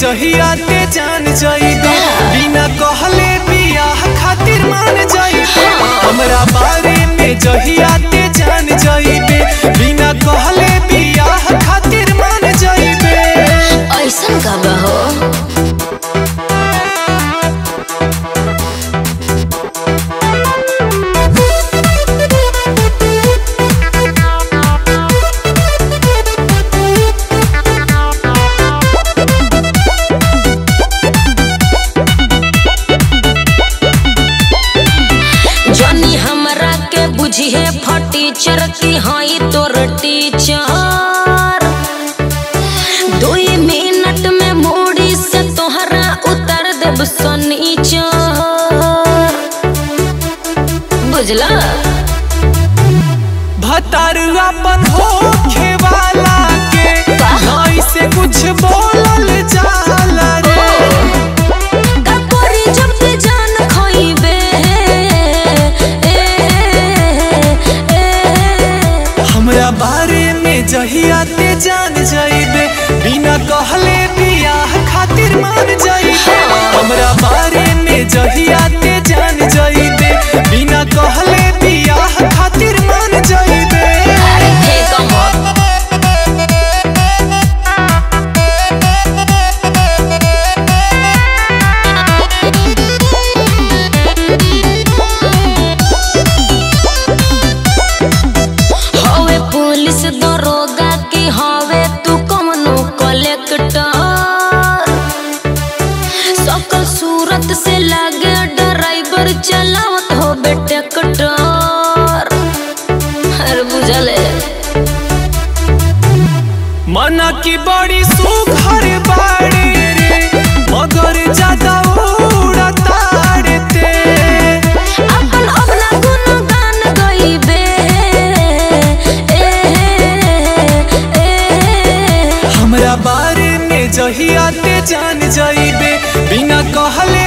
जहिया ते जान जाइबे बिना कहले बियाह खातिर मान जाइबे हमरा बारे में जहिया ते जान जाइबे बिना कहले बियाह खातिर मान जाइबे ऐसन का बा हो जनी हमरा के बुझिए फटीचर की हई तोर टीचर दुई मिनट में मूड़ी से तोहरा उतर देब सनीचर बुझला भतारुआ अपन होखे वाला के नाई से कुछ बोलल जाला रे कपड़ी जब ते जान खोइबे हमरा बारे में जहिया ते जान जाइबे बिना कहले बियाह खातिर मान जाइबे हमरा बारे में जहिया ते जान जाइबे बिना कहले बियाह खातिर मान जाइबे अरे फेंको मत हवे पुलिस दरोगा की हवे तू कमनो कलेक्टर सकल सूरत से लागे ड्राइवर चलावत हो बेटे कटर अरे बुझले मना की बड़ी सुघर बाड़े रे मगर ज्यादा उड़ताड़े ते अपन अपना गुनगान गइबे ए ए हमरा बारे में जहिया ते जान जाइबे बिना कहले